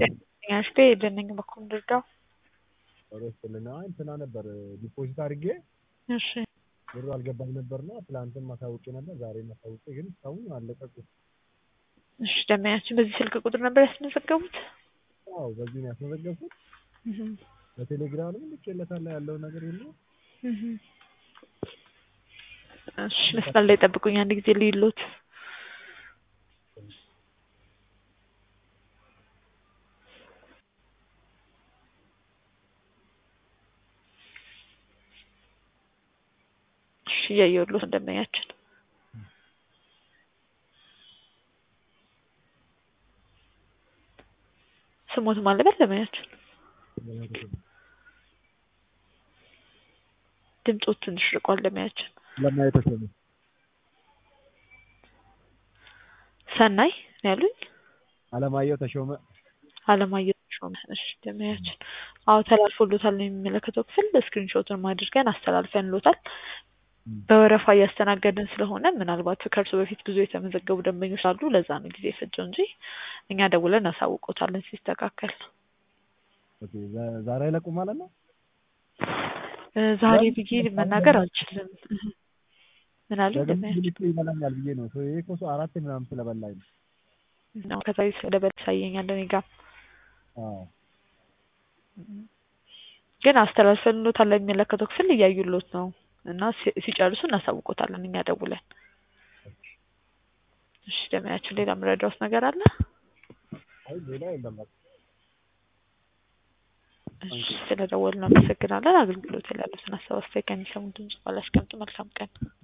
አሽቴ የለኝም እኮ እንድርዳው። ኧረ ይስጥልን። አይ እንትና ነበር ዲፖዚት አድርጌ እሺ ብሩ አልገባም ነበርና ትላንትም አሳውቄ ነበር ዛሬም አሳውቄ ግን እስካሁን አልለቀቁም። እሺ ደንበኛችን በዚህ ስልክ ቁጥር ነበር ያስመዘገቡት? አዎ በዚህ ነው ያስመዘገብኩት። እህ በቴሌግራምም ልኬለታለሁ ያለው ነገር ሁሉ እህ እሺ መስመር ላይ ጠብቁኝ አንድ ጊዜ ልይሎት። እሺ እያየሁልዎት ደንበኛችን ስሞት ማለበት ደንበኛችን ድምፆት ትንሽ ርቋል ደንበኛችን ለማየት ተሰሚ ሰናይ ነው ያሉኝ አለማየሁ ተሾመ አለማየሁ ተሾመ እሺ ደንበኛችን አዎ ተላልፎሎታል ነው የሚመለከተው ክፍል ስክሪንሾቱን አድርገን አስተላልፈንሎታል በወረፋ እያስተናገድን ስለሆነ ምናልባት ከእርሱ በፊት ብዙ የተመዘገቡ ደንበኞች አሉ ለዛ ነው ጊዜ የፈጀው እንጂ እኛ ደውለን እናሳውቆታለን ሲስተካከል ኦኬ ዛ- ዛሬ አይለቁ ማለት ነው እ ዛሬ ብዬ መናገር አልችልም እህ ምን አሉኝ ደግሞ ደንበኛችን ብልጡ ይበላኛል ብዬ ነው ይሄ እኮ ሰው አራት ምናምን ስለበላኝ ነው ነው ከዛሬ ስለደበል ያሳየኛል እኔ ጋር አዎ ግን አስተላልፈንሎታል ለሚመለከተው ክፍል እያዩሎት ነው እና ሲ- ሲጨርሱ እናሳውቆታለን እኛ ደውለን እሺ ደንበኛችን ሌላ የምረዳዎት ነገር አለ አይ ሌላ የለም በቃ እሺ ስለደወሉ እናመሰግናለን አገልግሎት ላይ ያሉትን ሀሳብ አስተያየት ከሚሰሙ ድምጽ በኋላ አስቀምጡ መልካም ቀን